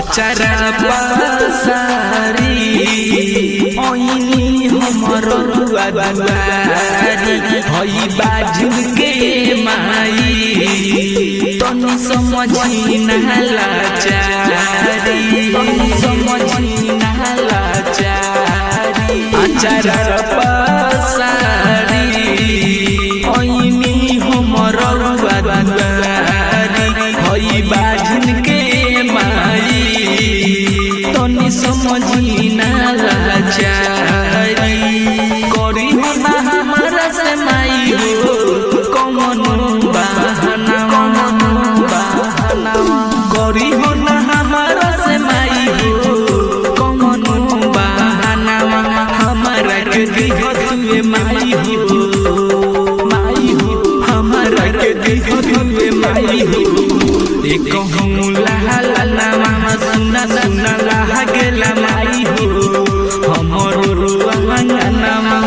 अचारा पासारी ओइनी हमर रुआ दुआरी हई बाजू के माई तनी समझी नहला चारी तनी समझी नहला चारी अचारा पासारी ओइनी हमर रुआ दुआरी हई बाजू के माई तनी समझी नहला चारी करी हो ना हमारा से माई हो कौन बहाना कौन बहाना करी हो ना हमारा से माई हो कौन बहाना हमारा के दिह तुए माई हो माई हो हमारा के दिह तुए माई हो एक कहूँ लहा लाना सुना सुना लहा गेला माई हो हमरो रुआंगना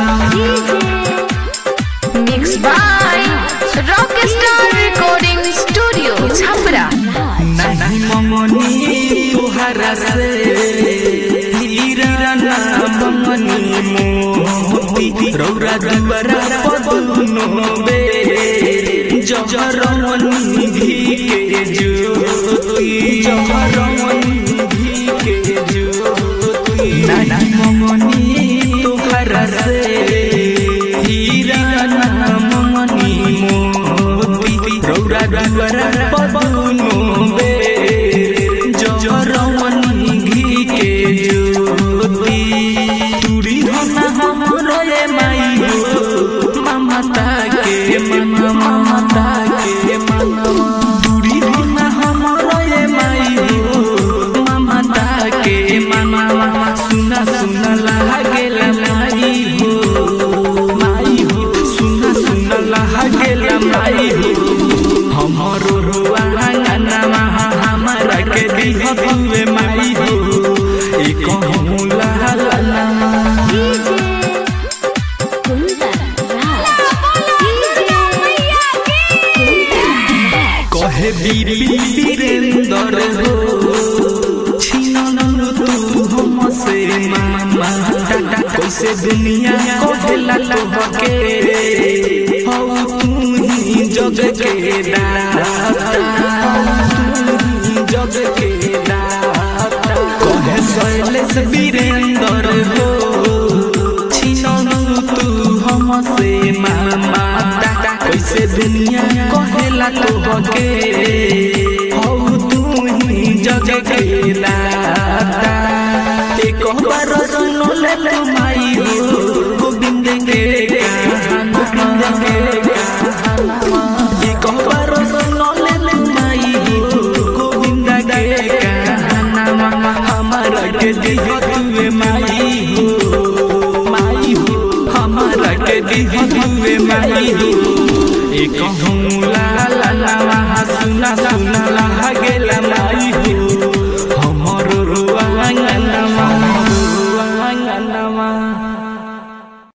Mixed by Rockstar Recording Studio, Chhapra. नहीं ममनी तुहरा से हीरा ना ममनी मोती रौरा दुबरा पदुनो बे जहरमनी भी के ज्योति जहरमनी भी के ज्योति नहीं ममनी तुहरा से हीरा ना ममनी मोती रौरा दुबरा पदुनो बे जरमनी घी के ज्योति तुरी होना हमरो ये माई हो ममता के मन ममता के मन तुरी होना हमरो ये माई हो ममता के मन सुना सुना लागेल माई हो माई हो सुना सुना लागेल माई हो हमरो रुआंगना हमारा के दिह तुए माई हो एक कहूँ ला ला ला कहे बीबी वीरेंद्र हो छिनन तू हमसे मामा टाटा कैसे दुनिया कहेला तोहके हौ तू ही जग के दाता तू ही जग के दाता कहे शैलेश वीरेंद्र हो छिनन तू हमसे मामा टाटा कैसे दुनिया कहेला तोहके हौ तू ही जग के दाता एक बार सुन ले ले माई हो गोविंद के गाना गोविंद के गाना एक बार सुन ले ले माई हो गोविंद के गाना हमारा के दिह तुए माई हो माई हो हमारा के दिह तुए माई हो एक कहूँ ला ला ला सुना सुना ला